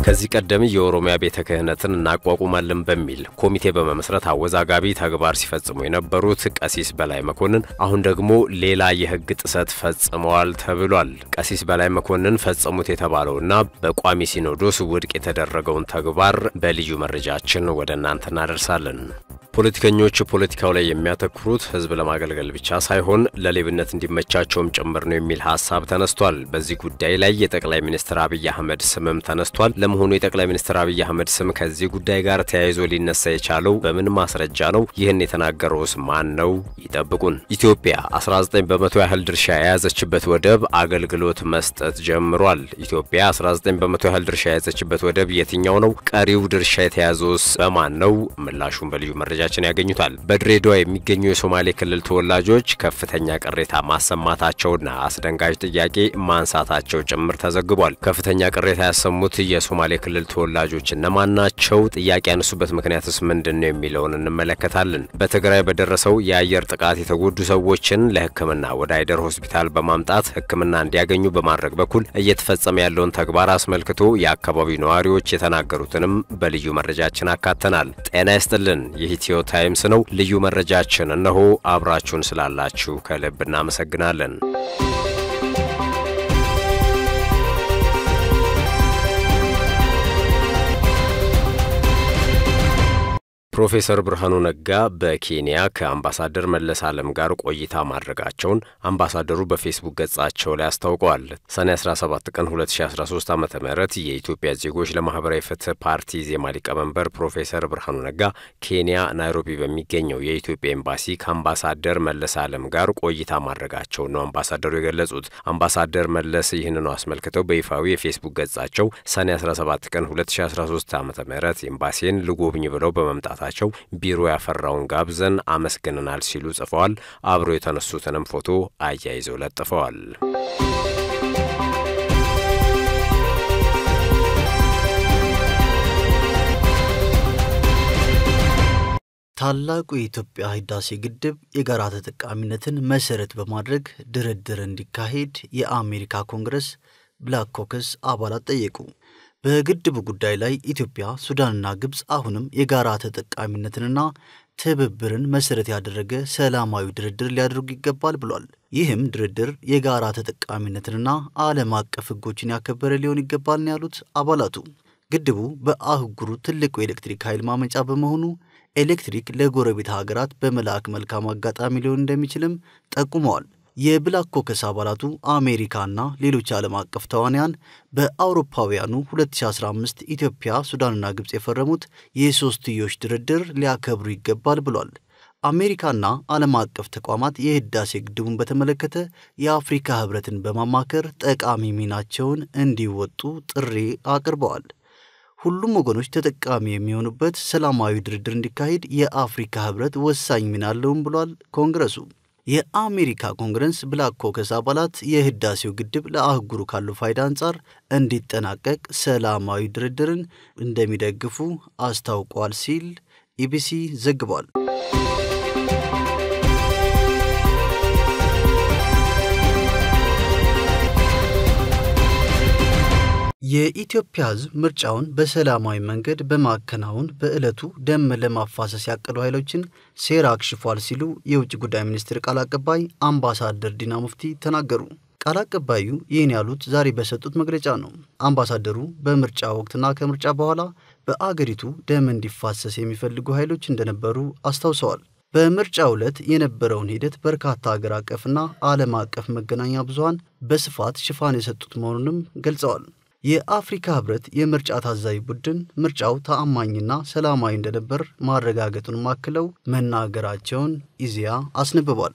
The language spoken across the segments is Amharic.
ከዚህ ቀደም የኦሮሚያ ቤተ ክህነትን እናቋቁማለን በሚል ኮሚቴ በመመስረት አወዛጋቢ ተግባር ሲፈጽሙ የነበሩት ቀሲስ በላይ መኮንን አሁን ደግሞ ሌላ የሕግ ጥሰት ፈጽመዋል ተብሏል። ቀሲስ በላይ መኮንን ፈጸሙት የተባለውና በቋሚ ሲኖዶስ ውድቅ የተደረገውን ተግባር በልዩ መረጃችን ወደ እናንተ እናደርሳለን። ፖለቲከኞች ፖለቲካው ላይ የሚያተኩሩት ህዝብ ለማገልገል ብቻ ሳይሆን ለሌብነት እንዲመቻቸውም ጭምር ነው የሚል ሀሳብ ተነስቷል። በዚህ ጉዳይ ላይ የጠቅላይ ሚኒስትር አብይ አህመድ ስምም ተነስቷል። ለመሆኑ የጠቅላይ ሚኒስትር አብይ አህመድ ስም ከዚህ ጉዳይ ጋር ተያይዞ ሊነሳ የቻለው በምን ማስረጃ ነው? ይህን የተናገረውስ ማን ነው? ይጠብቁን። ኢትዮጵያ 19 በመቶ ያህል ድርሻ የያዘችበት ወደብ አገልግሎት መስጠት ጀምሯል። ኢትዮጵያ 19 በመቶ ያህል ድርሻ የያዘችበት ወደብ የትኛው ነው? ቀሪው ድርሻ የተያዘውስ በማን ነው? ምላሹን በልዩ መረጃ ችን ያገኙታል። በድሬዳዋ የሚገኙ የሶማሌ ክልል ተወላጆች ከፍተኛ ቅሬታ ማሰማታቸውና አስደንጋጭ ጥያቄ ማንሳታቸው ጭምር ተዘግቧል። ከፍተኛ ቅሬታ ያሰሙት የሶማሌ ክልል ተወላጆች እነማን ናቸው? ጥያቄ ያነሱበት ምክንያትስ ምንድን ነው የሚለውን እንመለከታለን። በትግራይ በደረሰው የአየር ጥቃት የተጎዱ ሰዎችን ለሕክምና ወደ አይደር ሆስፒታል በማምጣት ሕክምና እንዲያገኙ በማድረግ በኩል እየተፈጸመ ያለውን ተግባር አስመልክቶ የአካባቢው ነዋሪዎች የተናገሩትንም በልዩ መረጃችን አካተናል። ጤና ይስጥልን። የኢትዮ ታይምስ ነው። ልዩ መረጃችን እነሆ። አብራችሁን ስላላችሁ ከልብ እናመሰግናለን። ፕሮፌሰር ብርሃኑ ነጋ በኬንያ ከአምባሳደር መለስ ዓለም ጋር ቆይታ ማድረጋቸውን አምባሳደሩ በፌስቡክ ገጻቸው ላይ አስታውቀዋል። ሰኔ 17 ቀን 2013 ዓ ም የኢትዮጵያ ዜጎች ለማህበራዊ ፍትህ ፓርቲ ዜማ ሊቀመንበር ፕሮፌሰር ብርሃኑ ነጋ ኬንያ ናይሮቢ በሚገኘው የኢትዮጵያ ኤምባሲ ከአምባሳደር መለስ ዓለም ጋር ቆይታ ማድረጋቸውን ነው አምባሳደሩ የገለጹት። አምባሳደር መለስ ይህንኑ አስመልክተው በይፋዊ የፌስቡክ ገጻቸው ሰኔ 17 ቀን 2013 ዓ ም ኤምባሲን ልጎብኝ ብለው በመምጣት ቸው ቢሮ ያፈራውን ጋብዘን አመስግነናል ሲሉ ጽፈዋል። አብሮ የተነሱትንም ፎቶ አያይዘው ለጥፈዋል። ታላቁ የኢትዮጵያ ህዳሴ ግድብ የጋራ ተጠቃሚነትን መሰረት በማድረግ ድርድር እንዲካሄድ የአሜሪካ ኮንግረስ ብላክ ኮከስ አባላት ጠየቁ። በግድቡ ጉዳይ ላይ ኢትዮጵያ፣ ሱዳንና ግብፅ አሁንም የጋራ ተጠቃሚነትንና ትብብርን መሰረት ያደረገ ሰላማዊ ድርድር ሊያደርጉ ይገባል ብሏል። ይህም ድርድር የጋራ ተጠቃሚነትንና ዓለም አቀፍ ህጎችን ያከበረ ሊሆን ይገባል ነው ያሉት አባላቱ። ግድቡ በአህጉሩ ትልቁ የኤሌክትሪክ ኃይል ማመንጫ በመሆኑ ኤሌክትሪክ ለጎረቤት ሀገራት በመላክ መልካም አጋጣሚ ሊሆን እንደሚችልም ጠቁመዋል። የብላክ ኮከስ አባላቱ አሜሪካና ሌሎች ዓለም አቀፍ ተዋንያን በአውሮፓውያኑ 2015 ኢትዮጵያ፣ ሱዳንና ግብፅ የፈረሙት የሶስትዮሽ ድርድር ሊያከብሩ ይገባል ብሏል። አሜሪካና ዓለም አቀፍ ተቋማት የህዳሴ ግድቡን በተመለከተ የአፍሪካ ህብረትን በማማከር ጠቃሚ ሚናቸውን እንዲወጡ ጥሪ አቅርበዋል። ሁሉም ወገኖች ተጠቃሚ የሚሆኑበት ሰላማዊ ድርድር እንዲካሄድ የአፍሪካ ህብረት ወሳኝ ሚና አለውም ብሏል ኮንግረሱ። የአሜሪካ ኮንግረስ ብላክ ኮከስ አባላት የህዳሴው ግድብ ለአህጉሩ ካለው ፋይዳ አንጻር እንዲጠናቀቅ ሰላማዊ ድርድርን እንደሚደግፉ አስታውቋል ሲል ኢቢሲ ዘግቧል። የኢትዮጵያ ህዝብ ምርጫውን በሰላማዊ መንገድ በማከናወን በዕለቱ ደም ለማፋሰስ ያቀዱ ኃይሎችን ሴራ አክሽፏል ሲሉ የውጭ ጉዳይ ሚኒስትር ቃል አቀባይ አምባሳደር ዲና ሙፍቲ ተናገሩ። ቃል አቀባዩ ይህን ያሉት ዛሬ በሰጡት መግለጫ ነው። አምባሳደሩ በምርጫ ወቅትና ከምርጫ በኋላ በአገሪቱ ደም እንዲፋሰስ የሚፈልጉ ኃይሎች እንደነበሩ አስታውሰዋል። በምርጫ ዕለት የነበረውን ሂደት በርካታ አገር አቀፍና ዓለም አቀፍ መገናኛ ብዙሃን በስፋት ሽፋን የሰጡት መሆኑንም ገልጸዋል። የአፍሪካ ህብረት የምርጫ ታዛቢ ቡድን ምርጫው ተአማኝና ሰላማዊ እንደነበር ማረጋገጡን ማክለው መናገራቸውን ኢዜአ አስነብቧል።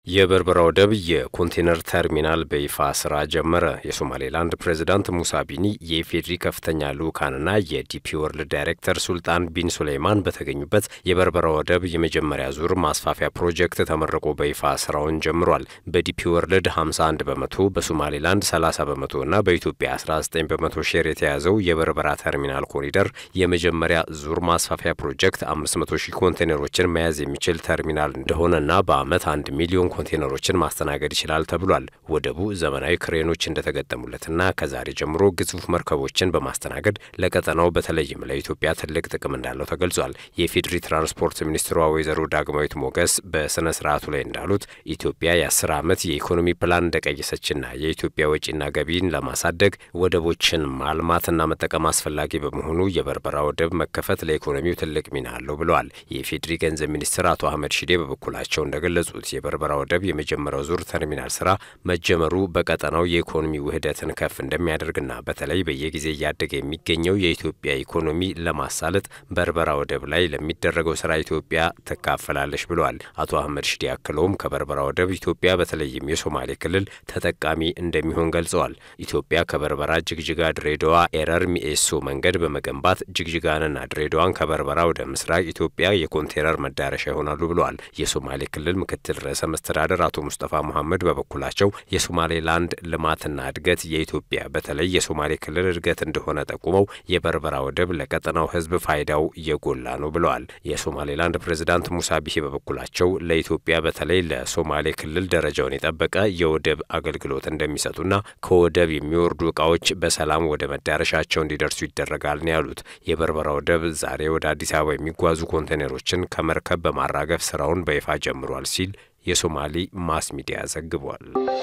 የበርበራ ወደብ የኮንቴነር ተርሚናል በይፋ ስራ ጀመረ። የሶማሌላንድ ፕሬዚዳንት ሙሳ ቢኒ የኢፌዴሪ ከፍተኛ ልዑካንና የዲፒ ወርልድ ዳይሬክተር ሱልጣን ቢን ሱሌይማን በተገኙበት የበርበራ ወደብ የመጀመሪያ ዙር ማስፋፊያ ፕሮጀክት ተመርቆ በይፋ ስራውን ጀምሯል። በዲፒ ወርልድ 51 በመቶ በሶማሌላንድ 30 በመቶ እና በኢትዮጵያ 19 በመቶ ሼር የተያዘው የበርበራ ተርሚናል ኮሪደር የመጀመሪያ ዙር ማስፋፊያ ፕሮጀክት 500 ሺህ ኮንቴነሮችን መያዝ የሚችል ተርሚናል እንደሆነና በዓመት አንድ ሚሊዮን ኮንቴነሮችን ማስተናገድ ይችላል ተብሏል። ወደቡ ዘመናዊ ክሬኖች እንደተገጠሙለትና ከዛሬ ጀምሮ ግዙፍ መርከቦችን በማስተናገድ ለቀጠናው በተለይም ለኢትዮጵያ ትልቅ ጥቅም እንዳለው ተገልጿል። የኢፌዴሪ ትራንስፖርት ሚኒስትሯ ወይዘሮ ዳግማዊት ሞገስ በስነ ስርዓቱ ላይ እንዳሉት ኢትዮጵያ የአስር ዓመት የኢኮኖሚ ፕላን እንደቀየሰችና የኢትዮጵያ ወጪና ገቢን ለማሳደግ ወደቦችን ማልማትና መጠቀም አስፈላጊ በመሆኑ የበርበራ ወደብ መከፈት ለኢኮኖሚው ትልቅ ሚና አለው ብለዋል። የኢፌዴሪ ገንዘብ ሚኒስትር አቶ አህመድ ሺዴ በበኩላቸው እንደገለጹት የበርበራ ወደብ የመጀመሪያው ዙር ተርሚናል ስራ መጀመሩ በቀጠናው የኢኮኖሚ ውህደትን ከፍ እንደሚያደርግና በተለይ በየጊዜ እያደገ የሚገኘው የኢትዮጵያ ኢኮኖሚ ለማሳለጥ በርበራ ወደብ ላይ ለሚደረገው ስራ ኢትዮጵያ ትካፈላለች ብለዋል። አቶ አህመድ ሽዴ አክለውም ከበርበራ ወደብ ኢትዮጵያ በተለይም የሶማሌ ክልል ተጠቃሚ እንደሚሆን ገልጸዋል። ኢትዮጵያ ከበርበራ ጅግጅጋ፣ ድሬዳዋ ኤረር ሚኤሶ መንገድ በመገንባት ጅግጅጋንና ድሬዳዋን ከበርበራ ወደ ምስራቅ ኢትዮጵያ የኮንቴነር መዳረሻ ይሆናሉ ብለዋል። የሶማሌ ክልል ምክትል ርዕሰ መስተዳደር አቶ ሙስጠፋ መሐመድ በበኩላቸው የሶማሌላንድ ልማትና እድገት የኢትዮጵያ በተለይ የሶማሌ ክልል እድገት እንደሆነ ጠቁመው የበርበራ ወደብ ለቀጠናው ሕዝብ ፋይዳው የጎላ ነው ብለዋል። የሶማሌላንድ ፕሬዚዳንት ሙሳ ቢሂ በበኩላቸው ለኢትዮጵያ በተለይ ለሶማሌ ክልል ደረጃውን የጠበቀ የወደብ አገልግሎት እንደሚሰጡና ከወደብ የሚወርዱ እቃዎች በሰላም ወደ መዳረሻቸው እንዲደርሱ ይደረጋል ነው ያሉት። የበርበራ ወደብ ዛሬ ወደ አዲስ አበባ የሚጓዙ ኮንቴነሮችን ከመርከብ በማራገፍ ስራውን በይፋ ጀምሯል ሲል የሶማሌ ማስ ሚዲያ ዘግቧል።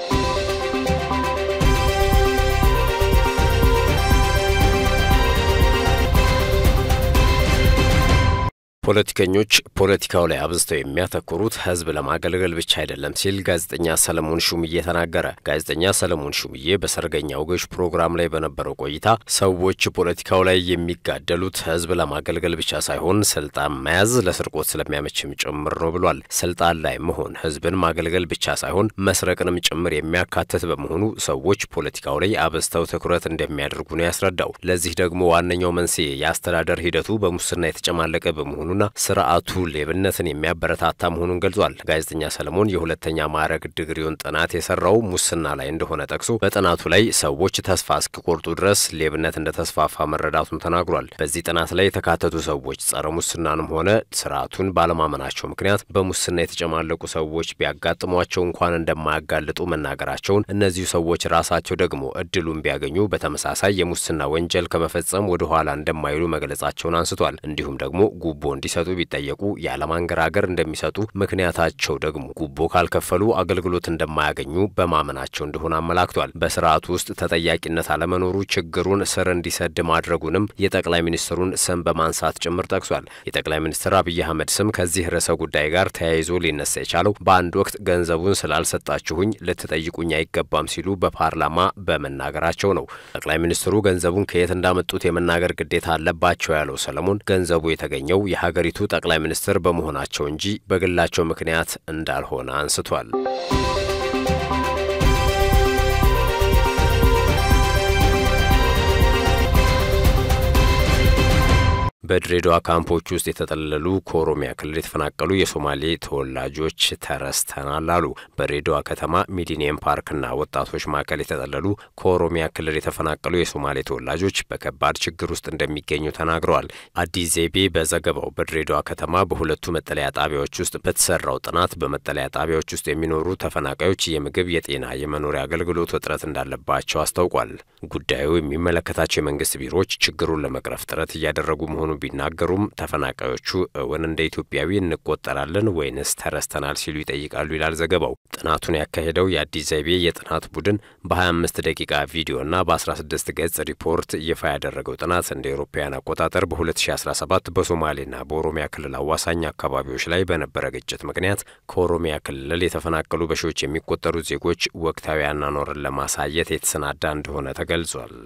ፖለቲከኞች ፖለቲካው ላይ አብዝተው የሚያተኩሩት ህዝብ ለማገልገል ብቻ አይደለም ሲል ጋዜጠኛ ሰለሞን ሹምዬ ተናገረ። ጋዜጠኛ ሰለሞን ሹምዬ በሰርገኛ ወጎች ፕሮግራም ላይ በነበረው ቆይታ ሰዎች ፖለቲካው ላይ የሚጋደሉት ህዝብ ለማገልገል ብቻ ሳይሆን ስልጣን መያዝ ለስርቆት ስለሚያመችም ጭምር ነው ብሏል። ስልጣን ላይ መሆን ህዝብን ማገልገል ብቻ ሳይሆን መስረቅንም ጭምር የሚያካትት በመሆኑ ሰዎች ፖለቲካው ላይ አብዝተው ትኩረት እንደሚያደርጉ ነው ያስረዳው። ለዚህ ደግሞ ዋነኛው መንስኤ የአስተዳደር ሂደቱ በሙስና የተጨማለቀ በመሆኑ ና ስርዓቱ ሌብነትን የሚያበረታታ መሆኑን ገልጿል። ጋዜጠኛ ሰለሞን የሁለተኛ ማዕረግ ዲግሪውን ጥናት የሰራው ሙስና ላይ እንደሆነ ጠቅሶ በጥናቱ ላይ ሰዎች ተስፋ እስኪቆርጡ ድረስ ሌብነት እንደተስፋፋ መረዳቱን ተናግሯል። በዚህ ጥናት ላይ የተካተቱ ሰዎች ጸረ ሙስናንም ሆነ ስርዓቱን ባለማመናቸው ምክንያት በሙስና የተጨማለቁ ሰዎች ቢያጋጥሟቸው እንኳን እንደማያጋልጡ መናገራቸውን፣ እነዚሁ ሰዎች ራሳቸው ደግሞ እድሉን ቢያገኙ በተመሳሳይ የሙስና ወንጀል ከመፈጸም ወደ ኋላ እንደማይሉ መግለጻቸውን አንስቷል። እንዲሁም ደግሞ ጉቦ እንዲሰጡ ቢጠየቁ ያለማንገራገር እንደሚሰጡ ምክንያታቸው ደግሞ ጉቦ ካልከፈሉ አገልግሎት እንደማያገኙ በማመናቸው እንደሆነ አመላክቷል። በስርዓቱ ውስጥ ተጠያቂነት አለመኖሩ ችግሩን ስር እንዲሰድ ማድረጉንም የጠቅላይ ሚኒስትሩን ስም በማንሳት ጭምር ጠቅሷል። የጠቅላይ ሚኒስትር አብይ አህመድ ስም ከዚህ ርዕሰ ጉዳይ ጋር ተያይዞ ሊነሳ የቻለው በአንድ ወቅት ገንዘቡን ስላልሰጣችሁኝ ልትጠይቁኝ አይገባም ሲሉ በፓርላማ በመናገራቸው ነው። ጠቅላይ ሚኒስትሩ ገንዘቡን ከየት እንዳመጡት የመናገር ግዴታ አለባቸው ያለው ሰለሞን ገንዘቡ የተገኘው የሀገሪቱ ጠቅላይ ሚኒስትር በመሆናቸው እንጂ በግላቸው ምክንያት እንዳልሆነ አንስቷል። በድሬዳዋ ካምፖች ውስጥ የተጠለሉ ከኦሮሚያ ክልል የተፈናቀሉ የሶማሌ ተወላጆች ተረስተናል አሉ። በድሬዳዋ ከተማ ሚሊኒየም ፓርክና ወጣቶች ማዕከል የተጠለሉ ከኦሮሚያ ክልል የተፈናቀሉ የሶማሌ ተወላጆች በከባድ ችግር ውስጥ እንደሚገኙ ተናግረዋል። አዲስ ዜቤ በዘገባው በድሬዳዋ ከተማ በሁለቱ መጠለያ ጣቢያዎች ውስጥ በተሰራው ጥናት በመጠለያ ጣቢያዎች ውስጥ የሚኖሩ ተፈናቃዮች የምግብ፣ የጤና፣ የመኖሪያ አገልግሎት እጥረት እንዳለባቸው አስታውቋል። ጉዳዩ የሚመለከታቸው የመንግስት ቢሮዎች ችግሩን ለመቅረፍ ጥረት እያደረጉ መሆኑ ቢናገሩም ተፈናቃዮቹ እውን እንደ ኢትዮጵያዊ እንቆጠራለን ወይንስ ተረስተናል ሲሉ ይጠይቃሉ ይላል ዘገባው። ጥናቱን ያካሄደው የአዲስ ዘይቤ የጥናት ቡድን በ25 ደቂቃ ቪዲዮና በ16 ገጽ ሪፖርት ይፋ ያደረገው ጥናት እንደ አውሮፓውያን አቆጣጠር በ2017 በሶማሌና በኦሮሚያ ክልል አዋሳኝ አካባቢዎች ላይ በነበረ ግጭት ምክንያት ከኦሮሚያ ክልል የተፈናቀሉ በሺዎች የሚቆጠሩ ዜጎች ወቅታዊ አኗኗርን ለማሳየት የተሰናዳ እንደሆነ ተገልጿል።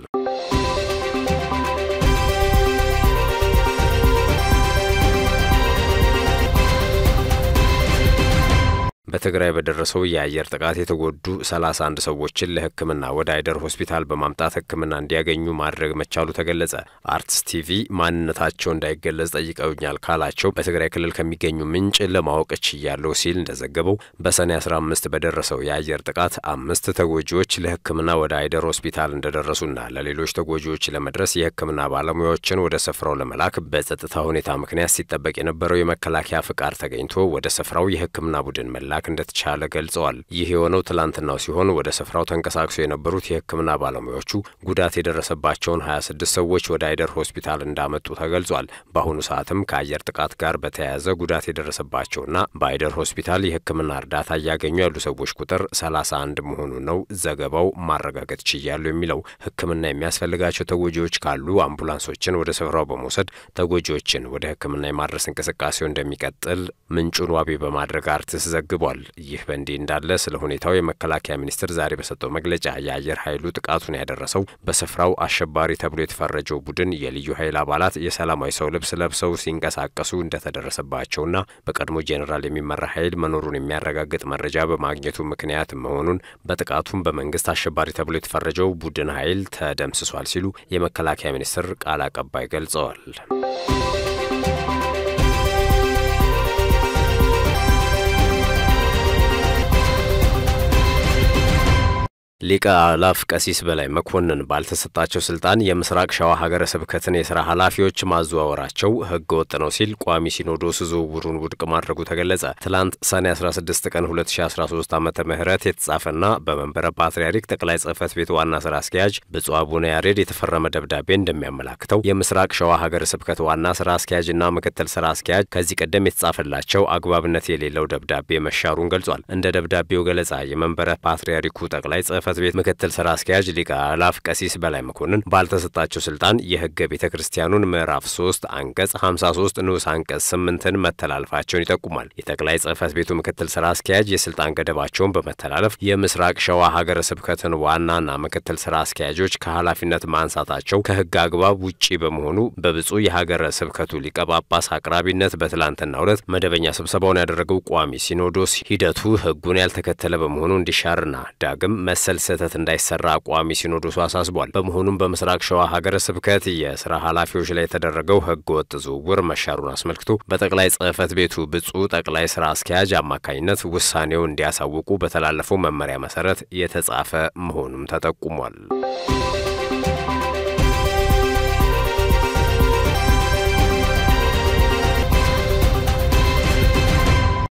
በትግራይ በደረሰው የአየር ጥቃት የተጎዱ 31 ሰዎችን ለሕክምና ወደ አይደር ሆስፒታል በማምጣት ሕክምና እንዲያገኙ ማድረግ መቻሉ ተገለጸ። አርትስ ቲቪ ማንነታቸው እንዳይገለጽ ጠይቀውኛል ካላቸው በትግራይ ክልል ከሚገኙ ምንጭ ለማወቅ ችያለሁ ሲል እንደዘገበው በሰኔ 15 በደረሰው የአየር ጥቃት አምስት ተጎጂዎች ለሕክምና ወደ አይደር ሆስፒታል እንደደረሱና ለሌሎች ተጎጂዎች ለመድረስ የሕክምና ባለሙያዎችን ወደ ስፍራው ለመላክ በጸጥታ ሁኔታ ምክንያት ሲጠበቅ የነበረው የመከላከያ ፍቃድ ተገኝቶ ወደ ስፍራው የሕክምና ቡድን መላክ እንደተቻለ ገልጸዋል። ይህ የሆነው ትላንትናው ሲሆን ወደ ስፍራው ተንቀሳቅሰው የነበሩት የሕክምና ባለሙያዎቹ ጉዳት የደረሰባቸውን 26 ሰዎች ወደ አይደር ሆስፒታል እንዳመጡ ተገልጿል። በአሁኑ ሰዓትም ከአየር ጥቃት ጋር በተያያዘ ጉዳት የደረሰባቸውና በአይደር ሆስፒታል የሕክምና እርዳታ እያገኙ ያሉ ሰዎች ቁጥር 31 መሆኑ ነው ዘገባው ማረጋገጥ ችያሉ የሚለው። ሕክምና የሚያስፈልጋቸው ተጎጂዎች ካሉ አምቡላንሶችን ወደ ስፍራው በመውሰድ ተጎጂዎችን ወደ ሕክምና የማድረስ እንቅስቃሴው እንደሚቀጥል ምንጩን ዋቢ በማድረግ አርትስ ዘግቧል። ይህ በእንዲህ እንዳለ ስለ ሁኔታው የመከላከያ ሚኒስቴር ዛሬ በሰጠው መግለጫ የአየር ኃይሉ ጥቃቱን ያደረሰው በስፍራው አሸባሪ ተብሎ የተፈረጀው ቡድን የልዩ ኃይል አባላት የሰላማዊ ሰው ልብስ ለብሰው ሲንቀሳቀሱ እንደተደረሰባቸውና በቀድሞ ጄኔራል የሚመራ ኃይል መኖሩን የሚያረጋግጥ መረጃ በማግኘቱ ምክንያት መሆኑን በጥቃቱም በመንግስት አሸባሪ ተብሎ የተፈረጀው ቡድን ኃይል ተደምስሷል ሲሉ የመከላከያ ሚኒስቴር ቃል አቀባይ ገልጸዋል። ሊቀ አእላፍ ቀሲስ በላይ መኮንን ባልተሰጣቸው ስልጣን የምስራቅ ሸዋ ሀገረ ስብከትን የስራ ኃላፊዎች ማዘዋወራቸው ሕገ ወጥ ነው ሲል ቋሚ ሲኖዶስ ዝውውሩን ውድቅ ማድረጉ ተገለጸ። ትላንት ሰኔ 16 ቀን 2013 ዓ ም የተጻፈና በመንበረ ፓትርያርክ ጠቅላይ ጽህፈት ቤት ዋና ስራ አስኪያጅ ብፁዕ አቡነ ያሬድ የተፈረመ ደብዳቤ እንደሚያመላክተው የምስራቅ ሸዋ ሀገረ ስብከት ዋና ስራ አስኪያጅና ምክትል ስራ አስኪያጅ ከዚህ ቀደም የተጻፈላቸው አግባብነት የሌለው ደብዳቤ መሻሩን ገልጿል። እንደ ደብዳቤው ገለጻ የመንበረ ፓትርያርኩ ጠቅላይ ጽህፈት ጽህፈት ቤት ምክትል ስራ አስኪያጅ ሊቀ አእላፍ ቀሲስ በላይ መኮንን ባልተሰጣቸው ስልጣን የህገ ቤተ ክርስቲያኑን ምዕራፍ 3 አንቀጽ 53 ንዑስ አንቀጽ 8ን መተላለፋቸውን ይጠቁማል። የጠቅላይ ጽህፈት ቤቱ ምክትል ስራ አስኪያጅ የስልጣን ገደባቸውን በመተላለፍ የምስራቅ ሸዋ ሀገረ ስብከትን ዋናና ምክትል ስራ አስኪያጆች ከኃላፊነት ማንሳታቸው ከህግ አግባብ ውጪ በመሆኑ በብፁዕ የሀገረ ስብከቱ ሊቀ ጳጳስ አቅራቢነት በትላንትናው ዕለት መደበኛ ስብሰባውን ያደረገው ቋሚ ሲኖዶስ ሂደቱ ህጉን ያልተከተለ በመሆኑ እንዲሻርና ዳግም መሰል ስህተት እንዳይሰራ ቋሚ ሲኖዶሱ አሳስቧል። በመሆኑም በምስራቅ ሸዋ ሀገረ ስብከት የስራ ኃላፊዎች ላይ የተደረገው ህገ ወጥ ዝውውር መሻሩን አስመልክቶ በጠቅላይ ጽህፈት ቤቱ ብፁዕ ጠቅላይ ስራ አስኪያጅ አማካኝነት ውሳኔው እንዲያሳውቁ በተላለፈው መመሪያ መሰረት የተጻፈ መሆኑም ተጠቁሟል።